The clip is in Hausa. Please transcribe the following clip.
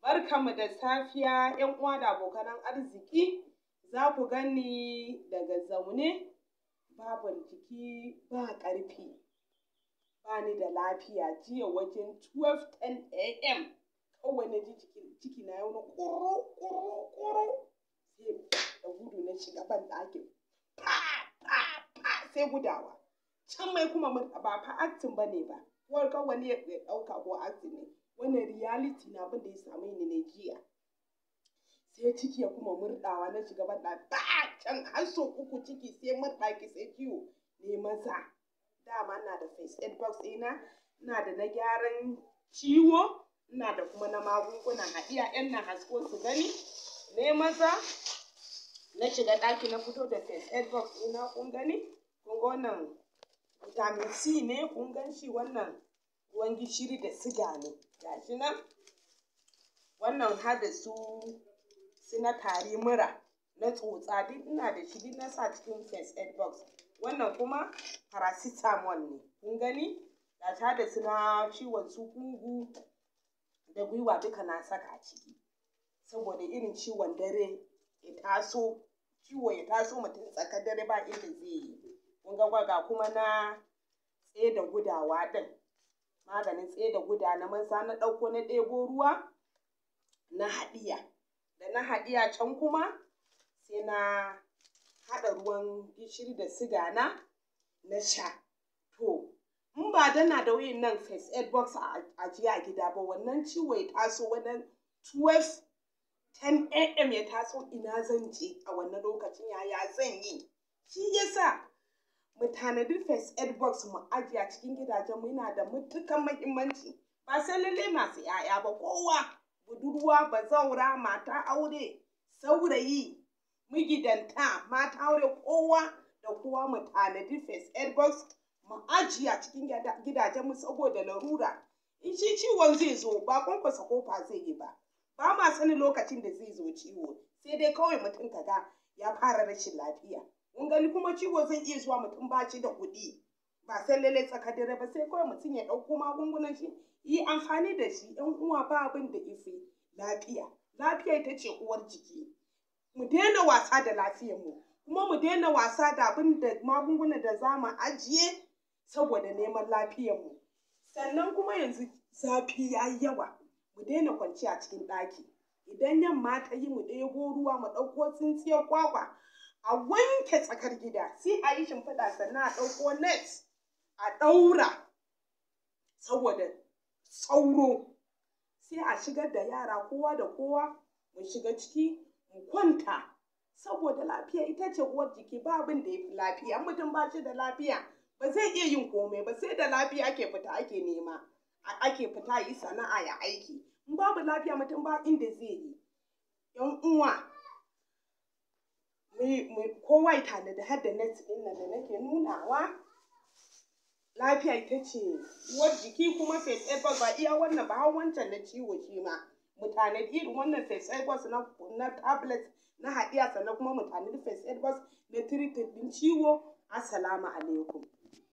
Barkanmu da safiya ‘yan uwa da abokanan arziki, za ku gani daga zaune babu jiki ba ƙarfi, ba ni da lafiya jiya wajen 12:10 am kawai na ji ciki na wani ƙuru ƙuru ƙuru sai da gudu na shiga ban ɗakin fa fa fa sai gudawa can mai kuma ba fa acting ba ne ba kawai kawai ya ɗauka ko acting ne wannan reality na abin da ya same ni ne jiya sai ciki ya kuma murɗawa na shiga ban ɗaki ba can har sau uku ciki sai murɗaki sai ciwo ne maza dama ina da first aid box ɗina ina da na gyaran ciwo ina da kuma na magungunan haɗiya yan nan hasko su gani ne maza na shiga ɗaki na fito da first aid box ɗina kun gani kun ga wannan vitamin C ne kun gan shi wannan ruwan gishiri da siga ne gashi nan wannan har da su su na tari mura na tsotsa duk ina da shi duk na sa cikin first aid box wannan kuma paracetamol ne kun gani ga ta da su na ciwon su kugu da gwiwa duka na saka a ciki saboda irin ciwon dare ya taso ciwo ya taso mutum tsakar dare ba inda zai yi kun ga ga kuma na tsaye da gudawa ɗin maganin tsaye da guda na maza na ɗauko na ɗebo ruwa na haɗiya da na haɗiya can kuma sai na haɗa ruwan gishiri da siga na na sha to in ba dana da wayan nan first aid box a ajiye a gida ba wannan ciwo ya taso wannan 12 10 am ya taso ina zan je a wannan lokacin yaya zan yi shi yasa mu tanadi first aid box mu ajiye a cikin gidajen mu yana da matukan muhimmanci ba sai lalle masu 'ya'ya ba kowa budurwa bazaura mata aure saurayi migidanta mata aure kowa da kowa mu tanadi first aid box mu ajiye a cikin gidajen mu saboda larura in shi ciwon zai zo ba kwankwasa kofa zai yi ba ba ma sanin lokacin da zai zo ciwo sai dai kawai mutum kaga ya fara rashin lafiya mun gani kuma ciwo zai iya zuwa mutum ba shi da kuɗi ba sai lalle tsakar dare ba sai kawai mutum ya ɗauko magungunan shi yi amfani da shi yan uwa ba abin da ifi lafiya lafiya ita ce uwar jiki mu daina wasa da lafiyar mu kuma mu daina wasa da abin da magungunan da za mu ajiye saboda neman lafiyar mu sannan kuma yanzu zafi ya yi yawa mu daina kwanciya cikin ɗaki idan yamma ta yi mu ɗebo ruwa mu ɗauko tsintsiyar kwakwa a wanke tsakar gida sai a yi shimfiɗa sannan a ɗauko net a ɗaura saboda sauro sai a shigar da yara kowa da kowa mu shiga ciki mu kwanta saboda lafiya ita ce uwar jiki ba abin da ya fi lafiya mutum ba shi da lafiya ba zai iya yin komai ba sai da lafiya ake fita ake nema ake fita yi sana'a ya aiki in babu lafiya mutum ba inda zai yi yan uwa kowa ya tanadi har da net ɗin nan da nake nunawa lafiya ita ce uwar jiki kuma face aid ba iya wannan ba har wancan na ciwo shi ma mu tanadi irin wannan face aid na na tablet na haɗiya sannan kuma mu tanadi face aid na treated ɗin ciwo assalamu alaikum